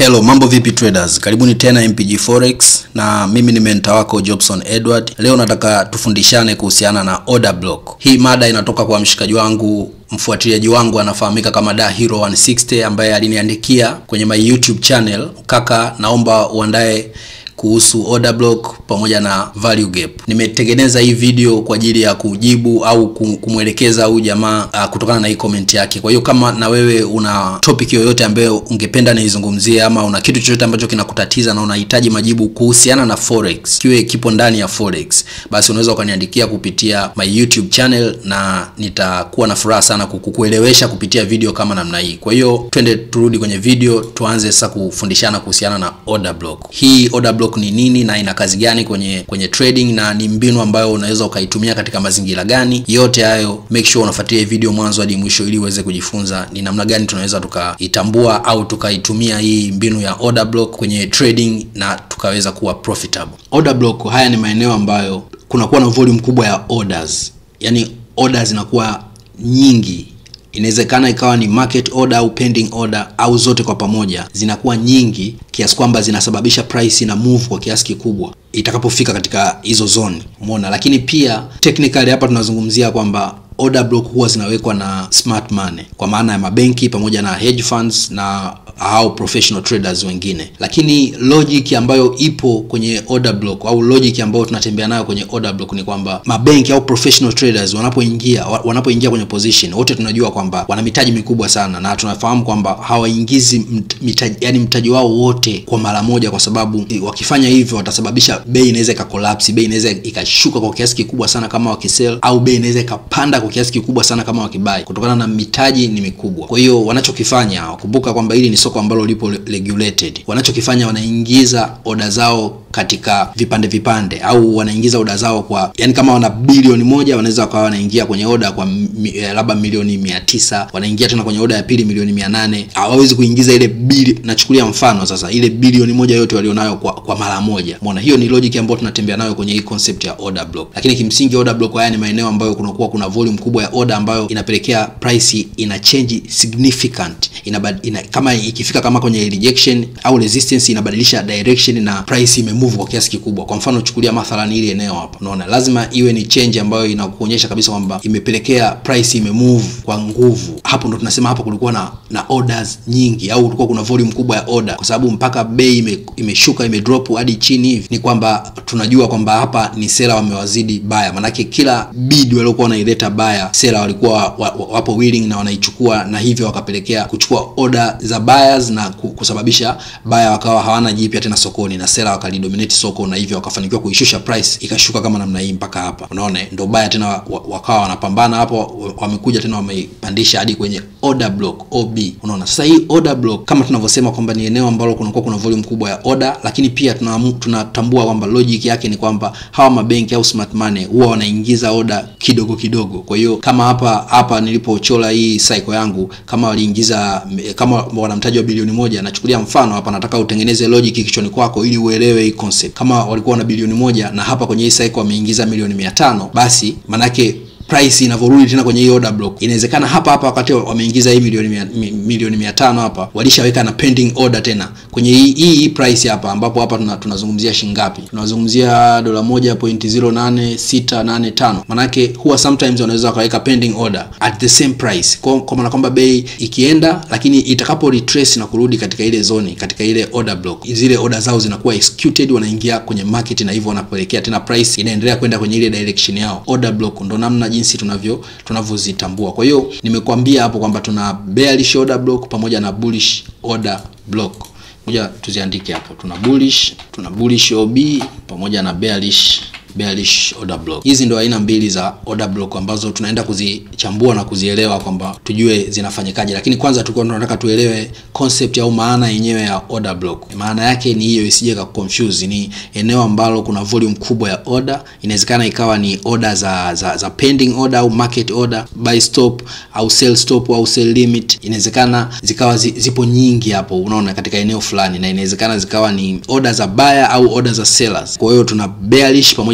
Hello, mambo vipi traders? Karibuni tena MPG Forex na mimi ni mentor wako Jobson Edward. Leo nataka tufundishane kuhusiana na order block. Hii mada inatoka kwa mshikaji wangu mfuatiliaji wangu anafahamika kama Da Hero 160 ambaye aliniandikia kwenye my YouTube channel, kaka, naomba uandae kuhusu order block pamoja na value gap. Nimetengeneza hii video kwa ajili ya kujibu au kumwelekeza huyu jamaa uh, kutokana na hii comment yake. Kwa hiyo kama na wewe una topic yoyote ambayo ungependa niizungumzie ama una kitu chochote ambacho kinakutatiza na unahitaji majibu kuhusiana na forex, kiwe kipo ndani ya forex, basi unaweza ukaniandikia kupitia my YouTube channel na nitakuwa na furaha sana kukuelewesha kupitia video kama namna hii. Kwa hiyo twende turudi kwenye video, tuanze sasa kufundishana kuhusiana na order block. Hii order block ni nini na ina kazi gani kwenye kwenye trading na ni mbinu ambayo unaweza ukaitumia katika mazingira gani? Yote hayo make sure unafuatilia video mwanzo hadi mwisho ili uweze kujifunza ni namna gani tunaweza tukaitambua au tukaitumia hii mbinu ya order block kwenye trading na tukaweza kuwa profitable. Order block, haya ni maeneo ambayo kunakuwa na volume kubwa ya orders, yaani orders zinakuwa nyingi inawezekana ikawa ni market order au pending order au zote kwa pamoja zinakuwa nyingi kiasi kwamba zinasababisha price na move kwa kiasi kikubwa itakapofika katika hizo zone umeona lakini pia technically hapa tunazungumzia kwamba order block huwa zinawekwa na smart money kwa maana ya mabenki pamoja na hedge funds na au professional traders wengine lakini logic ambayo ipo kwenye order block au logic ambayo tunatembea nayo kwenye order block ni kwamba mabenki au professional traders wanapoingia wanapoingia kwenye position wote tunajua kwamba wana mitaji mikubwa sana na tunafahamu kwamba hawaingizi mitaji, yani mtaji wao wote kwa mara moja kwa sababu wakifanya hivyo watasababisha bei inaweza ikakolapsi bei inaweza ikashuka kwa kiasi kikubwa sana kama wakisell au bei inaweza ikapanda kwa kiasi kikubwa sana kama wakibai kutokana na mitaji ni mikubwa kwa hiyo wanachokifanya kumbuka kwamba hili ni soko ambalo lipo regulated wanachokifanya wanaingiza oda zao katika vipande vipande au wanaingiza oda zao kwa yani kama wana bilioni moja wanaweza wakawa wanaingia kwenye oda kwa eh, labda milioni mia tisa wanaingia tena kwenye oda ya pili milioni mia nane hawawezi kuingiza ile bili nachukulia mfano sasa ile bilioni moja yote walionayo kwa, kwa mara moja mona hiyo ni logic ambayo tunatembea nayo kwenye hii concept ya order block lakini kimsingi order block haya ni maeneo ambayo kunakuwa kuna volume kubwa ya order ambayo inapelekea price ina change significant ina, ina, kama ikifika kama kwenye rejection au resistance inabadilisha direction na price imemove kwa kiasi kikubwa kwa mfano chukulia mathalan ile eneo hapa unaona lazima iwe ni change ambayo inakuonyesha kabisa kwamba imepelekea price imemove kwa nguvu hapo ndo tunasema hapa kulikuwa na na orders nyingi au kulikuwa kuna volume kubwa ya order kwa sababu mpaka bei ime, imeshuka imedrop hadi chini hivi ni kwamba tunajua kwamba hapa ni sela wamewazidi baya manake kila bid waliokuwa wanaileta baya sela walikuwa wa, wa, wapo willing na wanaichukua na hivyo wakapelekea kuchukua order za buyers na kusababisha baya wakawa hawana jipya tena sokoni na sela wakalidominate soko na hivyo wakafanikiwa kuishusha price ikashuka kama namna hii mpaka hapa unaona ndo baya tena wakawa wanapambana hapo wamekuja tena wameipandisha hadi kwenye order block ob unaona sasa hii order block kama tunavyosema kwamba ni eneo ambalo kunakuwa kuna volume kubwa ya order lakini pia tunatambua kwamba logic yake ni kwamba hawa mabenki au smart money huwa wanaingiza order kidogo kidogo kwa hiyo kama hapa hapa nilipochola hii cycle yangu kama waliingiza kama wana mtaji wa bilioni moja nachukulia mfano hapa nataka utengeneze logic kichwani kwako ili uelewe hii concept kama walikuwa na bilioni moja na hapa kwenye hii cycle wameingiza milioni mia tano basi manake price inavyorudi tena kwenye hii order block inawezekana hapa hapa wakati wameingiza hii milioni mia, milioni mia tano hapa walishaweka na pending order tena kwenye hii, hii, hii price hapa ambapo hapa tuna, tunazungumzia shingapi tunazungumzia dola moja point zero nane sita nane tano manake huwa sometimes wanaweza wakaweka pending order at the same price kwa, kwa maana kwamba bei ikienda lakini itakapo retrace na kurudi katika ile zoni katika ile order block zile order zao zinakuwa executed wanaingia kwenye market na hivyo wanapelekea tena price inaendelea kwenda kwenye ile direction yao order block ndo namna jinsi tunavyo tunavyozitambua kwa hiyo nimekuambia hapo kwamba tuna bearish order block pamoja na bullish order block moja tuziandike hapo tuna bullish tuna bullish ob pamoja na bearish bearish order block hizi ndo aina mbili za order block ambazo tunaenda kuzichambua na kuzielewa kwamba tujue zinafanyikaje lakini kwanza tulikuwa tunataka tuelewe concept au maana yenyewe ya order block maana yake ni hiyo isije ka confuse ni eneo ambalo kuna volume kubwa ya order inawezekana ikawa ni order za, za, za pending order au market order buy stop au sell stop au sell limit inawezekana zikawa zi, zipo nyingi hapo unaona katika eneo fulani na inawezekana zikawa ni order za buyer au order za sellers kwa hiyo tuna bearish pamoja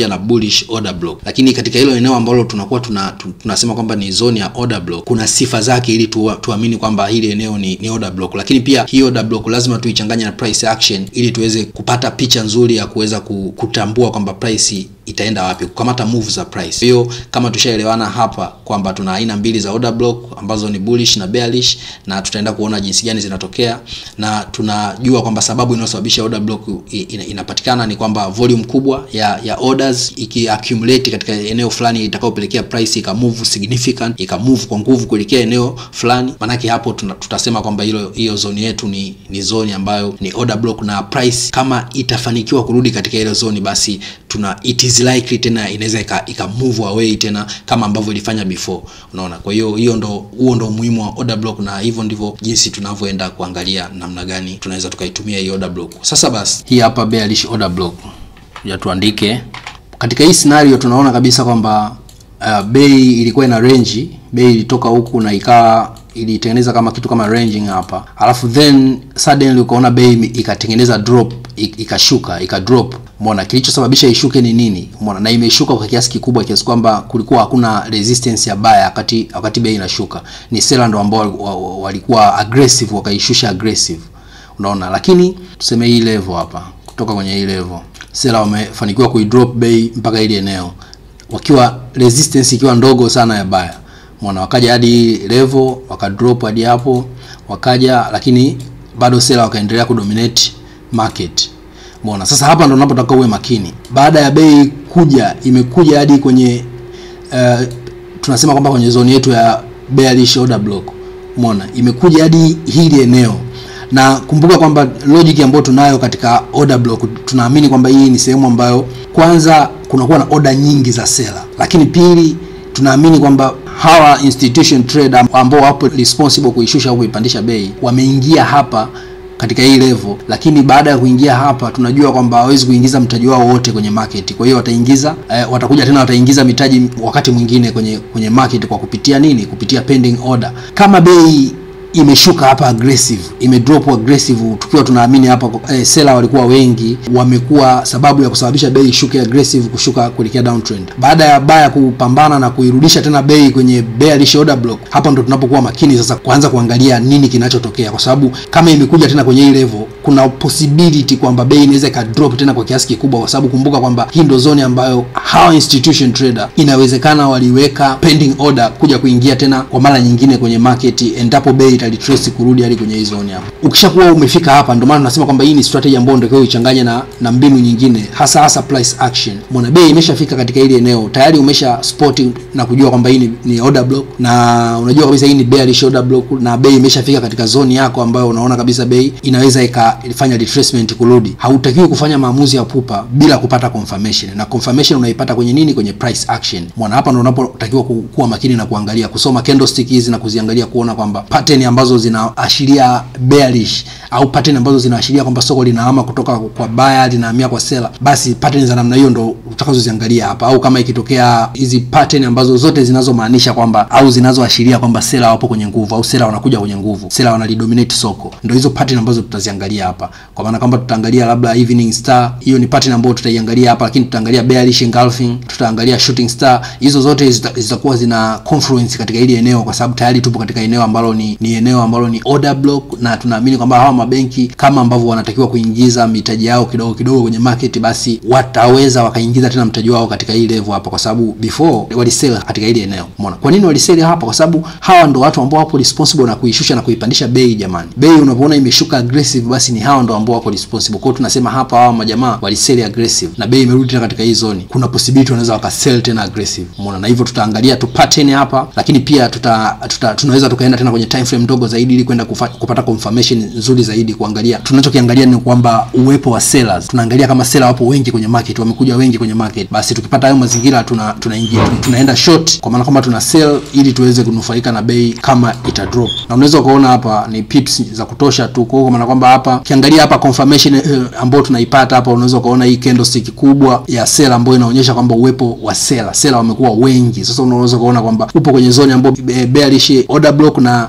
pia na bullish order block, lakini katika hilo eneo ambalo tunakuwa tuna, tunasema kwamba ni zone ya order block, kuna sifa zake ili tu, tuamini kwamba hili eneo ni, ni order block, lakini pia hii order block lazima tuichanganye na price action ili tuweze kupata picha nzuri ya kuweza kutambua kwamba price itaenda wapi, kukamata move za price. Hiyo kama tushaelewana hapa kwamba tuna aina mbili za order block ambazo ni bullish na bearish, na tutaenda kuona jinsi gani zinatokea, na tunajua kwamba sababu inayosababisha order block inapatikana ni kwamba volume kubwa ya ya orders ikiaccumulate katika eneo fulani itakayopelekea price ikamove significant, ikamove kwa nguvu kuelekea eneo fulani, manake hapo tuna, tutasema kwamba hilo hiyo zone yetu ni ni zone ambayo ni order block, na price kama itafanikiwa kurudi katika ile zone, basi tuna it is likely tena inaweza ika move away tena kama ambavyo ilifanya before, unaona. Kwa hiyo hiyo ndo huo ndo umuhimu wa order block, na hivyo ndivyo jinsi tunavyoenda kuangalia namna gani tunaweza tukaitumia hii order block. Sasa basi, hii hapa bearish order block, ya tuandike katika hii scenario, tunaona kabisa kwamba uh, bei ilikuwa ina range, bei ilitoka huku na ikawa ilitengeneza kama kitu kama ranging hapa, alafu then suddenly ukaona bei ikatengeneza drop, ikashuka ika drop. Umeona kilichosababisha ishuke ni nini? Umeona, na imeshuka kwa kiasi kikubwa kiasi kwamba kulikuwa hakuna resistance ya buy wakati wakati bei inashuka. Ni seller ndo ambao walikuwa aggressive wakaishusha aggressive, unaona. Lakini tuseme hii level hapa, kutoka kwenye hii level seller wamefanikiwa kuidrop bei mpaka ile eneo wakiwa resistance ikiwa ndogo sana ya buy Mwana wakaja hadi level wakadrop hadi hapo wakaja, lakini bado sela wakaendelea kudominate market. Mwana sasa, hapa ndo unapotaka uwe makini. Baada ya bei kuja, imekuja hadi kwenye uh, tunasema kwamba kwenye zone yetu ya bearish order block. Mwana imekuja hadi hili eneo, na kumbuka kwamba logic ambayo tunayo katika order block, tunaamini kwamba hii ni sehemu ambayo kwanza kunakuwa na order nyingi za sela, lakini pili tunaamini kwamba hawa institution trader ambao wapo responsible kuishusha au kuipandisha bei wameingia hapa katika hii level, lakini baada ya kuingia hapa tunajua kwamba hawezi kuingiza mtaji wao wote kwenye market. Kwa hiyo wataingiza eh, watakuja tena wataingiza mitaji wakati mwingine kwenye kwenye market kwa kupitia nini? Kupitia pending order. Kama bei imeshuka hapa aggressive, imedrop aggressive, tukiwa tunaamini hapa eh, seller walikuwa wengi, wamekuwa sababu ya kusababisha bei ishuke aggressive, kushuka kuelekea downtrend. Baada ya baya kupambana na kuirudisha tena bei kwenye bearish order block, hapa ndo tunapokuwa makini sasa kuanza kuangalia nini kinachotokea, kwa sababu kama imekuja tena kwenye hii level, kuna possibility kwamba bei inaweza ikadrop tena kwa kiasi kikubwa, kwa sababu kumbuka kwamba hii ndo zone ambayo hawa institution trader inawezekana waliweka pending order kuja kuingia tena kwa mara nyingine kwenye market endapo bei italitrace kurudi hadi kwenye hii zone hapa. Ukishakuwa umefika hapa, ndio maana tunasema kwamba hii ni strategy ambayo ndio ichanganye na na mbinu nyingine, hasa hasa price action. Mbona bei imeshafika katika ile eneo tayari, umesha spot na kujua kwamba hii ni, ni order block, na unajua kabisa hii ni bearish order block, na bei imeshafika katika zone yako ambayo unaona kabisa bei inaweza ikafanya retracement kurudi. Hautakiwi kufanya maamuzi ya pupa bila kupata confirmation, na confirmation unaipata kwenye nini? Kwenye price action. Mbona hapa ndio unapotakiwa kuwa makini na kuangalia, kusoma candlestick hizi na kuziangalia kuona kwamba pattern ambazo zinaashiria bearish au pattern ambazo zinaashiria kwamba soko linahama kutoka kwa buyer linahamia kwa seller, basi pattern za namna hiyo ndo utakazoziangalia hapa. Au kama ikitokea hizi pattern ambazo zote zinazomaanisha kwamba au zinazoashiria kwamba seller wapo kwenye nguvu au seller wanakuja kwenye nguvu, seller wanalidominate soko, ndo hizo pattern ambazo tutaziangalia hapa, kwa maana kwamba tutaangalia labda evening star, hiyo ni pattern ambayo tutaiangalia hapa, lakini tutaangalia bearish engulfing, tutaangalia shooting star. Hizo zote zitakuwa zina confluence katika hili eneo, kwa sababu tayari tupo katika eneo ambalo ni, ni eneo ambalo ni order block, na tunaamini kwamba hawa mabenki kama ambavyo wanatakiwa kuingiza mitaji yao kidogo kidogo kwenye market, basi wataweza wakaingiza tena mtaji wao katika hii level hapa, kwa sababu before walisell katika hili eneo. Umeona kwa nini walisell hapa? Kwa sababu hawa ndo watu ambao wapo responsible na kuishusha na kuipandisha bei. Jamani, bei unapoona imeshuka aggressive, basi ni hawa ndo ambao wako responsible. Kwa hiyo tunasema hapa hawa majamaa walisell aggressive na bei imerudi tena katika hii zone, kuna possibility wanaweza wakasell tena aggressive. Umeona, na hivyo tutaangalia tu pattern hapa, lakini pia tuta, tuta tunaweza tukaenda tena kwenye time frame ndogo zaidi ili kwenda kupata confirmation nzuri zaidi. Kuangalia tunachokiangalia ni kwamba uwepo wa sellers, tunaangalia kama seller wapo wengi kwenye market, wamekuja wengi kwenye market, basi tukipata hayo mazingira tuna tunaingia tuna tunaenda short, kwa maana kwamba tuna sell ili tuweze kunufaika na bei kama ita drop, na unaweza ukaona hapa ni pips za kutosha tu, kwa maana kwamba hapa kiangalia hapa confirmation eh, ambayo tunaipata hapa, unaweza ukaona hii candlestick kubwa ya seller ambayo inaonyesha kwamba uwepo wa seller, seller wamekuwa wengi. Sasa unaweza ukaona kwamba upo kwenye zone ambayo bearish order block, na tunajua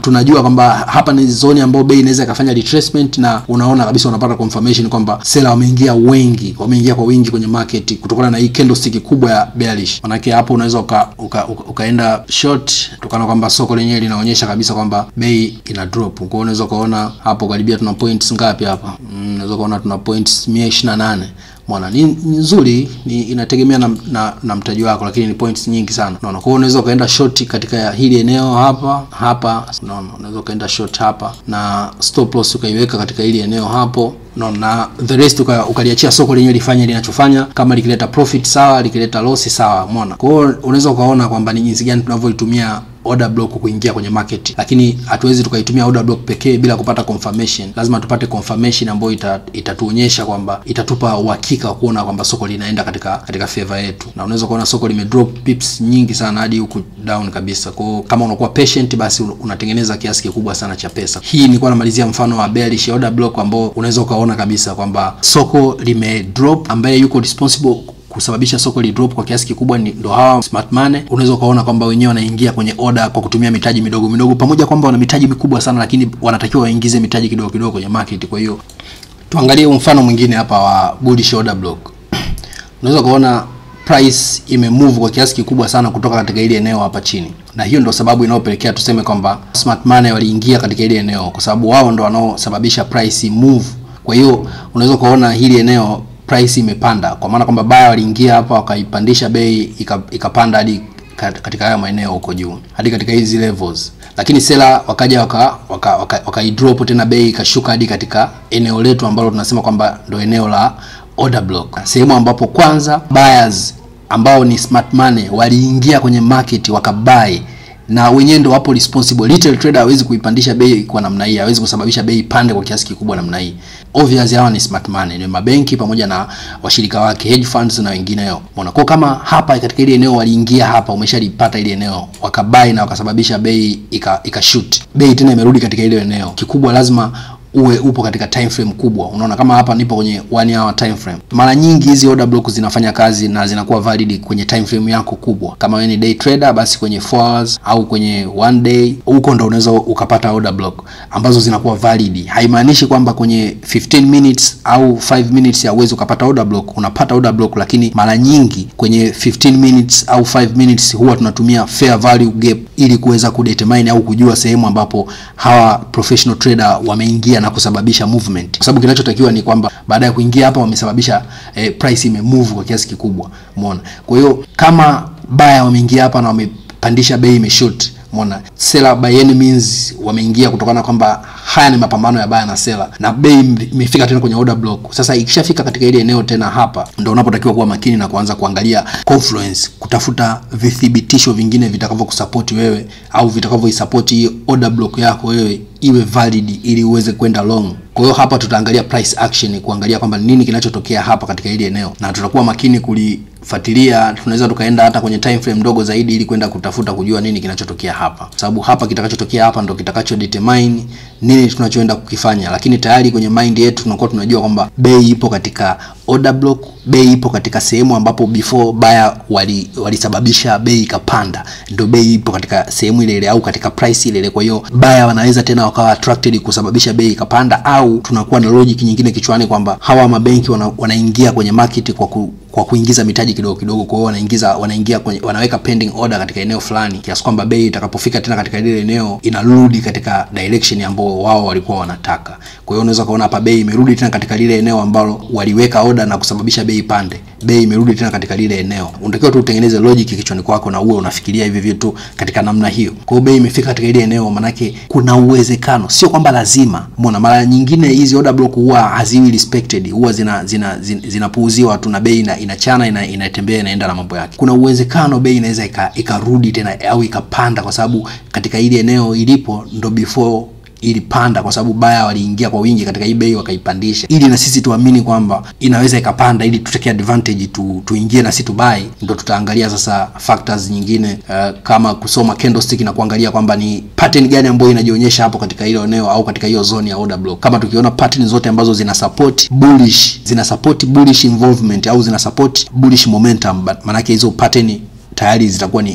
kwamba hapa ni zone ambayo bei inaweza ikafanya retracement, na unaona kabisa, unapata confirmation kwamba seller wameingia wengi, wameingia kwa wingi kwenye market kutokana na hii candlestick kubwa ya bearish. Manake hapo unaweza uka, uka, uka, ukaenda short kutokana kwamba soko lenyewe linaonyesha kabisa kwamba bei ina drop. Kwa hiyo unaweza ukaona hapo karibia tuna points ngapi hapa? Mm, unaweza ukaona tuna points 128 Mwana ni nzuri, ni inategemea na, na, na mtaji wako, lakini ni points nyingi sana, unaona. Kwa hiyo unaweza ukaenda short katika hili eneo hapa hapa, unaona, unaweza ukaenda short hapa na stop loss ukaiweka katika hili eneo hapo, unaona, na the rest uka, ukaliachia soko lenyewe lifanye linachofanya. Kama likileta profit sawa, likileta loss sawa, umeona. Kwa hiyo unaweza ukaona kwamba ni jinsi gani tunavyoitumia order block kuingia kwenye market, lakini hatuwezi tukaitumia order block pekee bila kupata confirmation. Lazima tupate confirmation ambayo ita, itatuonyesha kwamba itatupa uhakika wa kuona kwamba soko linaenda katika katika favor yetu, na unaweza kuona soko lime drop pips nyingi sana hadi huku down kabisa. Kwa hiyo kama unakuwa patient, basi unatengeneza kiasi kikubwa sana cha pesa. Hii nilikuwa namalizia mfano wa bearish order block ambao unaweza ukaona kabisa kwamba soko lime drop, ambaye yuko responsible kusababisha soko li drop kwa kiasi kikubwa ni ndo hawa smart money. Unaweza ukaona kwamba wenyewe wanaingia kwenye order kwa kutumia mitaji midogo midogo, pamoja kwamba wana mitaji mikubwa sana, lakini wanatakiwa waingize mitaji kidogo kidogo kwenye market. Kwa hiyo tuangalie mfano mwingine hapa wa bullish order block. Unaweza kuona price imemove kwa kiasi kikubwa sana kutoka katika ile eneo hapa chini, na hiyo ndo sababu inayopelekea tuseme kwamba smart money waliingia katika ile eneo, kwa sababu wao ndo wanaosababisha price move. Kwa hiyo unaweza kuona hili eneo price imepanda kwa maana kwamba baya waliingia hapa wakaipandisha bei ikapanda hadi katika haya maeneo huko juu hadi katika hizi levels, lakini sela wakaja waka waka, waka, waka drop tena bei ikashuka hadi katika eneo letu ambalo tunasema kwamba ndo eneo la order block, sehemu ambapo kwanza buyers ambao ni smart money waliingia kwenye market wakabai na wenyewe ndio wapo responsible. Retail trader hawezi kuipandisha bei kwa namna hii, hawezi kusababisha bei pande kwa kiasi kikubwa namna hii. Obvious hawa ni smart money, ni mabenki pamoja na washirika wake hedge funds na wengineo. Umeona, kwa kama hapa katika ile eneo waliingia hapa, umeshalipata ile eneo wakabai na wakasababisha bei ika, ika shoot bei tena imerudi katika ile eneo. Kikubwa lazima uwe upo katika time frame kubwa. Unaona kama hapa nipo kwenye one hour time frame. Mara nyingi hizi order block zinafanya kazi na zinakuwa valid kwenye time frame yako kubwa. Kama wewe ni day trader, basi kwenye 4 hours au kwenye one day, huko ndo unaweza ukapata order block ambazo zinakuwa valid. Haimaanishi kwamba kwenye 15 minutes au 5 minutes hauwezi ukapata order block. Unapata order block, lakini mara nyingi kwenye 15 minutes au 5 minutes huwa tunatumia fair value gap ili kuweza kudetermine au kujua sehemu ambapo hawa professional trader wameingia na kusababisha movement, kwa sababu kinachotakiwa ni kwamba baada ya kuingia hapa wamesababisha eh, price imemove kwa kiasi kikubwa, umeona. Kwa hiyo kama baya wameingia hapa na wamepandisha bei imeshoot, umeona. Seller by any means wameingia kutokana kwamba haya ni mapambano ya baya na seller, na bei imefika tena kwenye order block. Sasa ikishafika katika ile eneo tena, hapa ndio unapotakiwa kuwa makini na kuanza kuangalia confluence, kutafuta vithibitisho vingine vitakavyokusupport wewe au vitakavyoisupport hii order block yako wewe iwe valid ili uweze kwenda long. Kwa hiyo hapa tutaangalia price action, kuangalia kwamba nini kinachotokea hapa katika hili eneo, na tutakuwa makini kulifuatilia. Tunaweza tukaenda hata kwenye time frame ndogo zaidi, ili kwenda kutafuta kujua nini kinachotokea hapa, sababu hapa kitakachotokea hapa ndo kitakacho determine nini tunachoenda kukifanya. Lakini tayari kwenye mind yetu tunakuwa tunajua kwamba bei ipo katika order block, bei ipo katika sehemu ambapo before buyer walisababisha wali bei ikapanda, ndio bei ipo katika sehemu ile ile au katika price ile ile. Kwa hiyo buyer wanaweza tena wakawa attracted kusababisha bei ikapanda, au tunakuwa na logic nyingine kichwani kwamba hawa mabenki wana, wanaingia kwenye market kwa ku, kwa kuingiza mitaji kidogo kidogo. Kwa hiyo wanaingiza wanaingia kwenye wanaweka pending order katika eneo fulani, kiasi kwamba bei itakapofika tena katika ile eneo inarudi katika direction ambayo wao walikuwa wanataka. Kwa hiyo unaweza kuona hapa bei imerudi tena katika lile eneo ambalo waliweka order na kusababisha bei pande. Bei imerudi tena katika lile eneo. Unatakiwa tu utengeneze logic kichwani kwako na uwe unafikiria hivi vitu katika namna hiyo. Kwa hiyo bei imefika katika ile eneo, manake kuna uwezekano, sio kwamba lazima. Umeona, mara nyingine hizi order block huwa haziwi respected, huwa zina zina zinapuuziwa zina tu na bei ina, inachana ina, inatembea inaenda na mambo yake. Kuna uwezekano bei inaweza ikarudi tena au ikapanda, kwa sababu katika ile eneo ilipo ndo before ilipanda kwa sababu baya waliingia kwa wingi katika hii bei wakaipandisha, ili na sisi tuamini kwamba inaweza ikapanda, ili tuteke advantage tu, tuingie na sisi tubai. Ndo tutaangalia sasa factors nyingine uh, kama kusoma candlestick na kuangalia kwamba ni pattern gani ambayo inajionyesha hapo katika hilo eneo au katika hiyo zone ya order block. Kama tukiona pattern zote ambazo zina support bullish, zina support bullish involvement au zina support bullish momentum, maanake hizo pattern tayari zitakuwa ni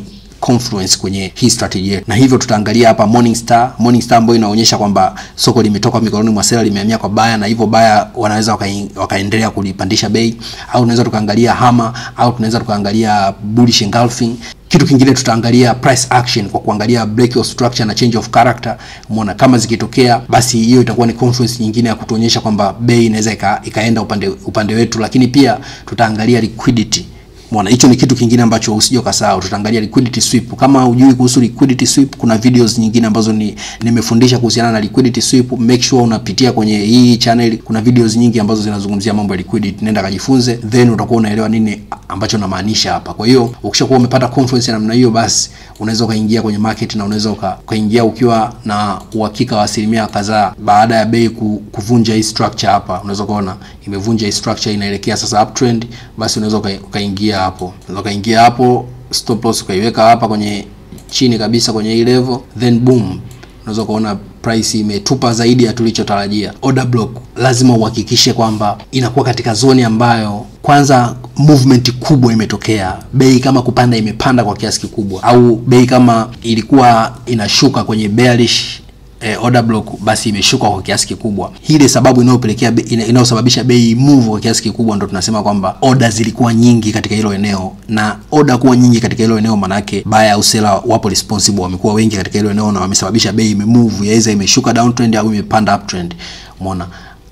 confluence kwenye hii strategy yetu, na hivyo tutaangalia hapa Morningstar, Morningstar ambayo inaonyesha kwamba soko limetoka mikononi mwa sela limehamia kwa baya, na hivyo baya wanaweza waka, wakaendelea kulipandisha bei, au tunaweza tukaangalia hama, au tunaweza tukaangalia bullish engulfing kitu kingine tutaangalia price action kwa kuangalia break of structure na change of character. Umeona, kama zikitokea, basi hiyo itakuwa ni confluence nyingine ya kutuonyesha kwamba bei inaweza ika, ikaenda upande upande wetu, lakini pia tutaangalia liquidity. Umeona, hicho ni kitu kingine ambacho usije ukasahau. Tutaangalia liquidity sweep. Kama hujui kuhusu liquidity sweep, kuna videos nyingine ambazo ni nimefundisha kuhusiana na liquidity sweep. Make sure unapitia kwenye hii channel, kuna videos nyingi ambazo zinazungumzia mambo ya liquidity. Nenda kajifunze, then utakuwa unaelewa nini ambacho namaanisha hapa. Kwa hiyo ukishakuwa umepata confluence ya namna hiyo, basi unaweza ukaingia kwenye market na unaweza ukaingia ukiwa na uhakika wa asilimia kadhaa. Baada ya bei kuvunja hii structure hapa, unaweza kuona imevunja hii structure, inaelekea sasa uptrend, basi unaweza ukaingia hapo, unaweza ukaingia hapo, stop loss ukaiweka hapa kwenye chini kabisa kwenye hii level, then boom, unaweza kuona price imetupa zaidi ya tulichotarajia. Order block lazima uhakikishe kwamba inakuwa katika zoni ambayo kwanza movement kubwa imetokea, bei kama kupanda imepanda kwa kiasi kikubwa, au bei kama ilikuwa inashuka kwenye bearish eh, order block basi imeshuka kwa kiasi kikubwa. Hii ile sababu inayopelekea inayosababisha bei move kwa kiasi kikubwa, ndo tunasema kwamba order zilikuwa nyingi katika hilo eneo, na order kuwa nyingi katika hilo eneo, manake buyer au seller wapo responsible, wamekuwa wengi katika hilo eneo na wamesababisha bei imemove, yaweza imeshuka downtrend au imepanda uptrend. Umeona?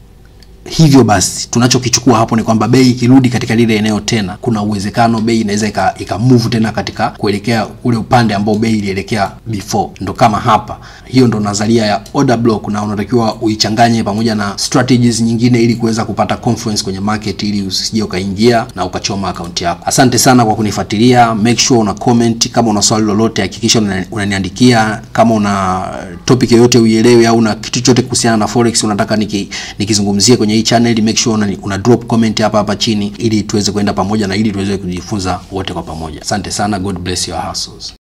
Hivyo basi tunachokichukua hapo ni kwamba bei ikirudi katika lile eneo tena, kuna uwezekano bei inaweza ika, ika move tena katika kuelekea ule upande ambao bei ilielekea before. Ndo kama hapa, hiyo ndo nadharia ya order block, na unatakiwa uichanganye pamoja na strategies nyingine ili kuweza kupata confluence kwenye market, ili usije ukaingia na ukachoma akaunti yako. Asante sana kwa kunifuatilia. Make sure una comment. Kama una swali lolote, hakikisha unaniandikia. Kama una topic yoyote uielewe, au una kitu chochote kuhusiana na forex unataka niki, nikizungumzie kwenye hii channel, make sure una, una drop comment hapa hapa chini ili tuweze kwenda pamoja na ili tuweze kujifunza wote kwa pamoja. Asante sana, God bless your hustles.